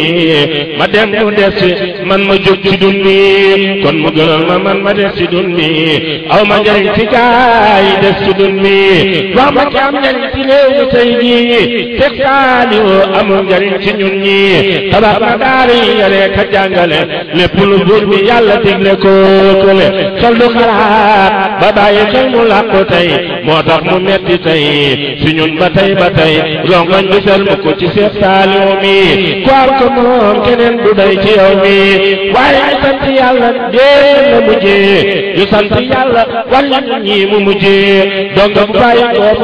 ma dem mu des man ma jóg ci dun bi kon mu gënal ma man ma des ci dun bi aw ma njariñ ci gaay des ci dun bi wax ma ki am njariñ ci réew mi tey jii Seex Saaliw amul njariñ ci ñun ñi tabax na daara yi yare ka jàngale lépp lu buur bi yàlla digle ko kële xel du xalaat ba bàyyi xel mu làqu tey moo tax mu metti tey si ñun ba tey ba tey rongoñ du sel mu ko ci Seex Saaliw mi ku am ko moom keneen du day ci yow mi waaye ñu sant yàlla dee la mujjee ñu sant yàlla wàllu ñi mu mujjee donc bu bàyyi ko